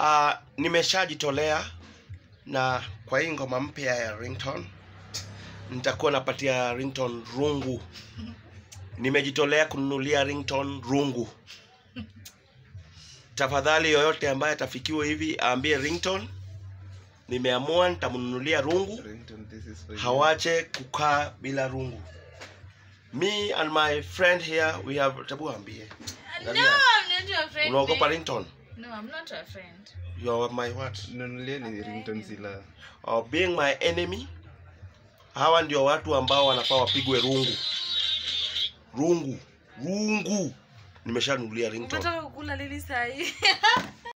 Uh, nimeshajitolea na kwa hii ngoma mpya ya ringtone nitakuwa napatia ringtone rungu. Nimejitolea kununulia ringtone rungu. Tafadhali yoyote ambaye atafikiwa hivi aambie ringtone, nimeamua nitamnunulia rungu, Ringtone, this is for you. hawache kukaa bila rungu. Me and my friend here we have tabu ambie. No, I'm not your friend. Unaogopa babe. ringtone? No, I'm not your friend. You are my what? Nunulieni ringtone zila. Or being my enemy. Hawa ndio watu ambao wanafaa wapigwe rungu. Rungu. Rungu. Nimeshanunulia ringtone. Unataka kukula lili sahi?